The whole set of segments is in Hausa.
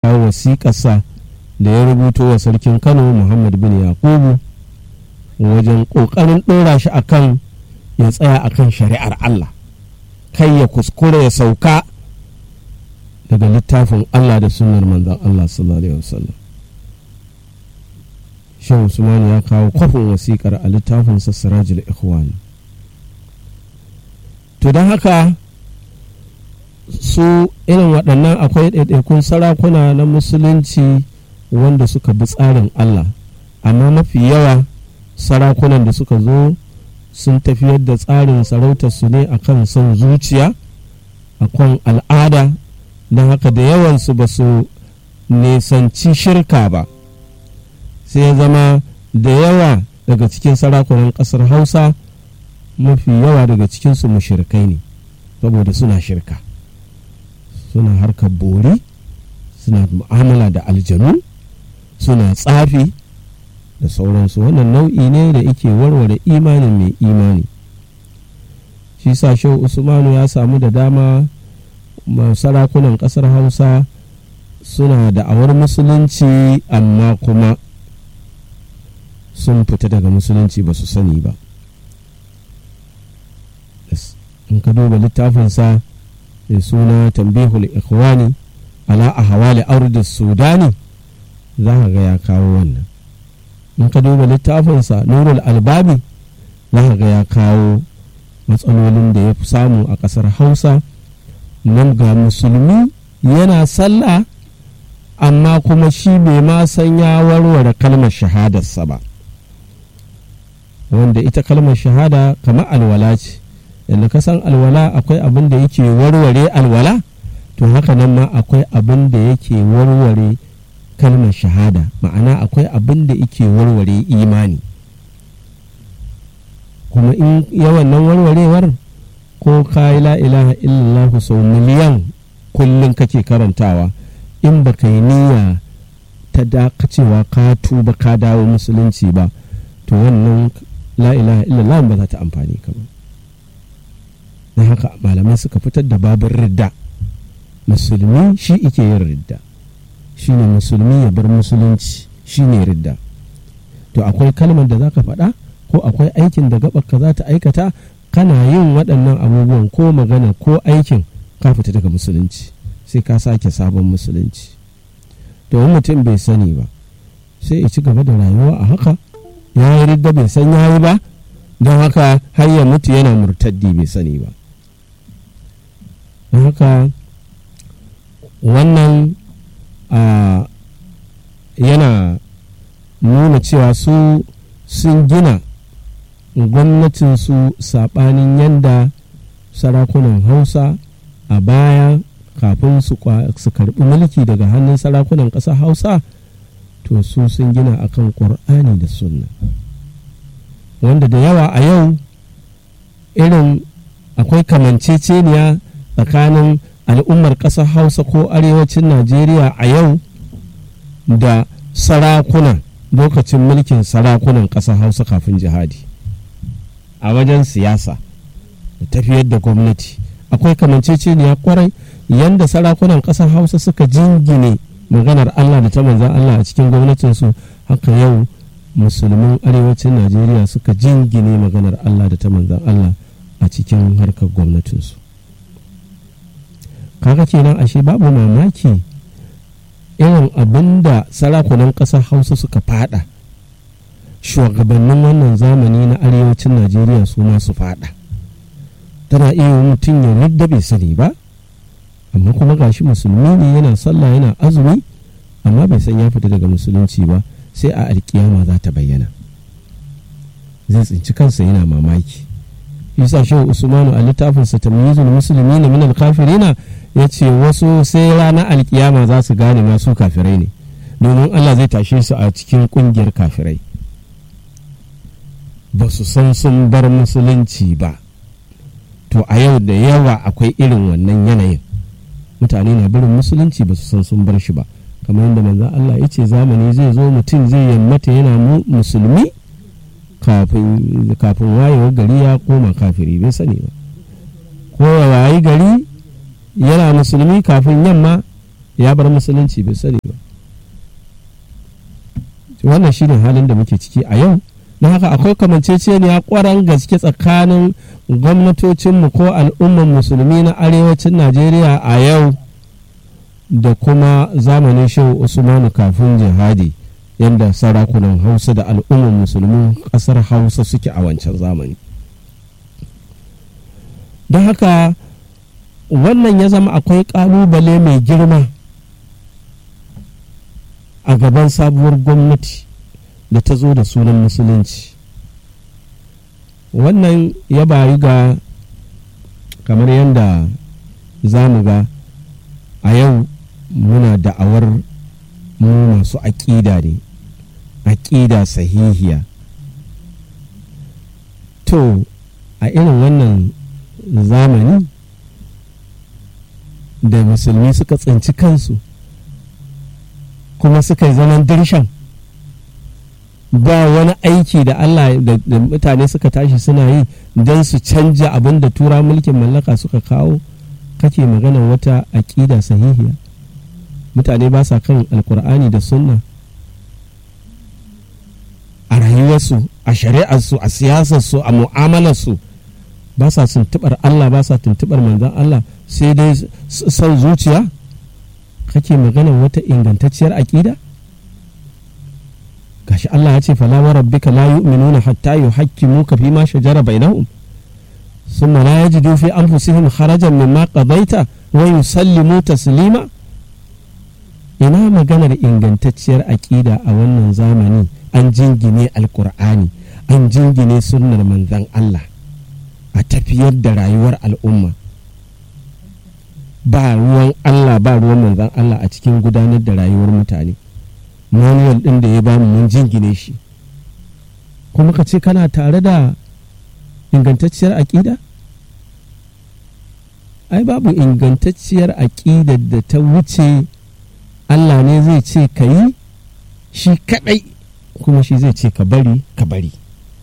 kawo wasiƙarsa da ya rubuto wa sarkin kano muhammad bin yakubu wajen ƙoƙarin ɗora shi akan ya tsaya akan shari'ar allah kai ya kuskure ya sauka daga littafin allah da sunnar manzon allah sallallahu alaihi wasallam shehu usman ya kawo kwafin wasiƙar a littafinsa sirajul ikhwan to don haka su irin waɗannan akwai ɗaiɗaikun sarakuna na musulunci wanda suka bi tsarin Allah amma mafi yawa sarakunan da suka zo sun tafiyar da tsarin sarautarsu ne akan son zuciya akan al'ada don haka da yawansu ba su nisanci shirka ba sai ya zama da yawa daga cikin sarakunan ƙasar hausa mafi yawa daga cikinsu mushirkai ne saboda suna shirka suna harkar bori suna mu'amala da aljanu suna tsafi da sauransu wannan nau'i ne da yake warware imanin mai imani shi sa shehu usmanu ya samu da dama sarakunan kasar hausa suna da awar musulunci amma kuma sun fita daga musulunci ba su sani ba in ka duba littafinsa mai suna tambihul ikhwani ala a hawali ardis sudani za ka ga ya kawo wannan in ka duba littafinsa nurul albabi za ka ga ya kawo matsalolin da ya fi samu a ƙasar hausa nan ga musulmi yana sallah amma kuma shi bai ma san ya warware kalmar shahadarsa ba wanda ita kalmar shahada kamar alwala ce yadda ka san alwala akwai abin da yake warware alwala to haka nan ma akwai abin da yake warware kalmar shahada ma'ana akwai abin da yake warware imani kuma in yawan nan warwarewar ko ka yi la ilaha illallah sau miliyan kullum kake karantawa in ba ka yi niyya ta dakacewa ka tuba ka dawo musulunci ba to wannan la ilaha illallah ba za ta amfani ka ba na haka malamai suka fitar da babin ridda musulmi shi ike yin ridda shi ne musulmi ya bar musulunci shi ne ridda to akwai kalmar da za ka faɗa ko akwai aikin da gaɓarka za ta aikata kana yin waɗannan abubuwan ko magana ko aikin ka fita daga musulunci sai ka sake sabon musulunci to mutum bai sani ba sai ya ci gaba da rayuwa a haka ya yi ridda bai san ya yi ba don haka har ya mutu yana murtaddi bai sani ba don haka wannan yana nuna cewa su sun gina gwamnatinsu saɓanin yadda sarakunan hausa a baya kafin su karɓi mulki daga hannun sarakunan ƙasar hausa to su sun gina akan ƙur'ani da sunna wanda da yawa a yau irin akwai kamanceceniya tsakanin al'ummar ƙasar hausa ko arewacin najeriya a yau da sarakuna lokacin mulkin sarakunan ƙasar hausa kafin jihadi a wajen siyasa da tafiyar da gwamnati akwai kamanceceniya kwarai yadda sarakunan ƙasar hausa suka jingine maganar allah da ta manzan allah a cikin gwamnatinsu haka yau musulmin arewacin najeriya suka jingine maganar allah da ta manzan allah a cikin harkar gwamnatinsu kaga kenan ashe babu mamaki irin abin da sarakunan ƙasar hausa suka fada shugabannin wannan zamani na arewacin najeriya su ma su fada tana iya mutum ya ridda bai sani ba amma kuma gashi musulmi ne yana sallah yana azumi amma bai san ya fita daga musulunci ba sai a alkiyama za ta bayyana zai tsinci kansa yana mamaki isa shehu usmanu a littafinsa tamyizul musulmi na minal kafirina ya ce wasu sai ranar alkiyama za su gane masu kafirai ne domin allah zai tashe su a cikin kungiyar kafirai ba su san sun bar musulunci ba to a yau da yawa akwai irin wannan yanayin mutane na barin musulunci ba su san sun bar shi ba kamar yadda manzan allah ya ce zamani zai zo mutum zai yammata yana musulmi kafin wayewar gari ya koma kafiri bai sani ba ko ya wayi gari yana musulmi kafin yamma ya bar musulunci bai sani ba wannan shine halin da muke ciki a yau na haka akwai kamanceceniya kwaran gaske tsakanin gwamnatocinmu ko al'umman musulmi na arewacin najeriya a yau da kuma zamanin shehu usmanu kafin jihadi yadda sarakunan hausa da al'umman musulmin ƙasar hausa suke a wancan zamani don haka wannan ya zama akwai ƙalubale mai girma a gaban sabuwar gwamnati da ta zo da sunan musulunci wannan ya bayu ga kamar yadda za mu ga a yau muna da'awar mu masu aƙida ne aƙida sahihiya to a irin wannan zamani da musulmi suka tsinci kansu kuma suka yi zaman dirshan ba wani aiki da Allah da mutane suka tashi suna yi don su canja abin da tura mulkin mallaka suka kawo kake magana wata aƙida sahihiya mutane ba sa kan alkur'ani da sunna a rayuwarsu a shari'arsu a siyasarsu a mu'amalarsu ba sa tuntubar Allah ba sa tuntubar manzan Allah sai dai son zuciya kake magana wata ingantacciyar aƙida gashi Allah ya ce fala wa rabbika la yu'minuna hatta yuhakkimuka fi ma shajara bainahum thumma la yajidu fi anfusihim kharajan mimma qadaita wa yusallimu taslima ina maganar ingantacciyar aƙida a wannan zamani an jingine alkur'ani an jingine sunnar manzan Allah a tafiyar da rayuwar al'umma ba ruwan Allah ba ruwan manzan Allah a cikin gudanar da rayuwar mutane manuwal ɗin da ya bamu mun jingine shi kuma ka ce kana tare da ingantacciyar aƙida ai babu ingantacciyar aƙidar da ta wuce Allah ne zai ce ka yi shi kaɗai kuma shi zai ce ka bari ka bari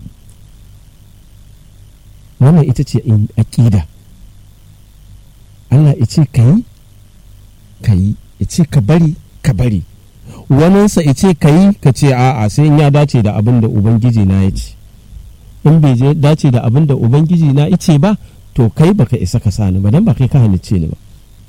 wannan ita ce aƙida Allah ya ce ka yi ka yi ya ce ka bari ka bari waninsa ya ce ka yi ka ce a'a sai in ya dace da abin da ubangiji na ya ce in bai dace da abin da ubangiji na ya ce ba to kai baka isa ka sani ba dan ba kai ka halicce ni ba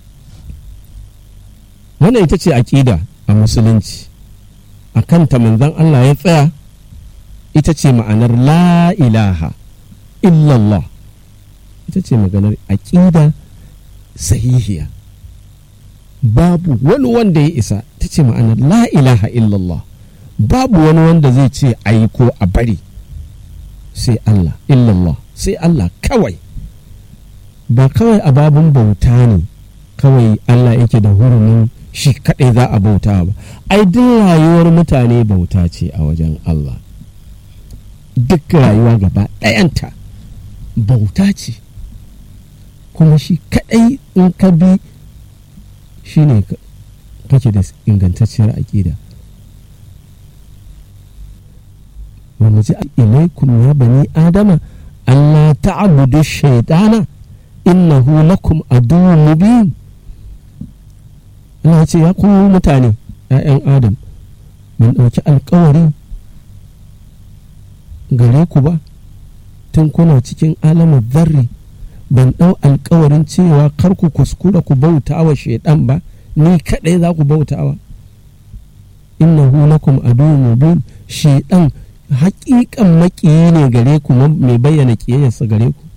wannan ita ce aƙida a musulunci a kanta manzon Allah ya tsaya ita ce ma'anar la ilaha illallah ita ce maganar aƙida sahihiya babu wani wanda ya isa ta ce ma'anar la ilaha illallah babu wani wanda zai ce a yi ko a bari sai Allah illallah sai Allah kawai ba kawai a babin bauta ne kawai Allah yake da hurumin shi kaɗai za a bauta ba ai duk rayuwar mutane bauta ce a wajen Allah duk rayuwa gaba ɗayanta bauta ce kuma shi kaɗai in ka bi shi ne kake da ingantacciyar aƙida wanda ji ilaikum ya bani adama Allah ta'budu shaitana innahu lakum aduwwun mubin Allah ce ya kuma mutane ‘ya'yan Adam mun ɗauki alkawari gare ku ba tun kuna cikin alamar zarri ban ɗau alkawarin cewa kar ku kuskura ku bauta wa shaidan ba ni kaɗai za ku bauta wa innahu lakum aduwwun mubin shaidan haƙiƙan maƙiyi ne gare ku mai bayyana ƙiyayyarsa gare ku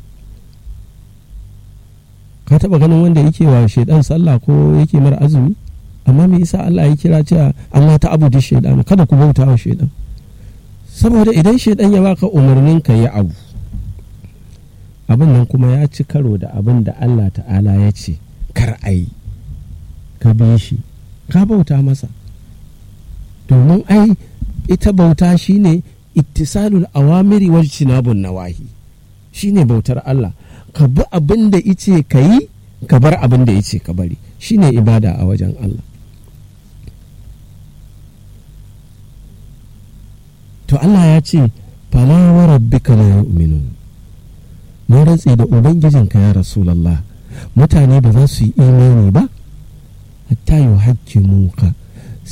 ka taɓa ganin wanda yake wa shaidan sallah ko yake mara azumi amma me yasa Allah ya kira cewa Allah ta abu shaidan kada ku bauta wa shaidan saboda idan shaidan ya baka umarnin ka yi abu abin nan kuma ya ci karo da abin da Allah ta'ala ya ce kar a yi ka bi shi ka bauta masa domin ai ita bauta shine ittisalul awamiri wal cinabun nawahi shine bautar Allah ka bi abin da ice ka yi ka bar abin da ice ka bari shine ibada a wajen Allah to Allah ya ce fala wa rabbika la yu'minun na rantse da ubangijinka ya rasulallah mutane ba za su yi imani ba hatta yi hakki muka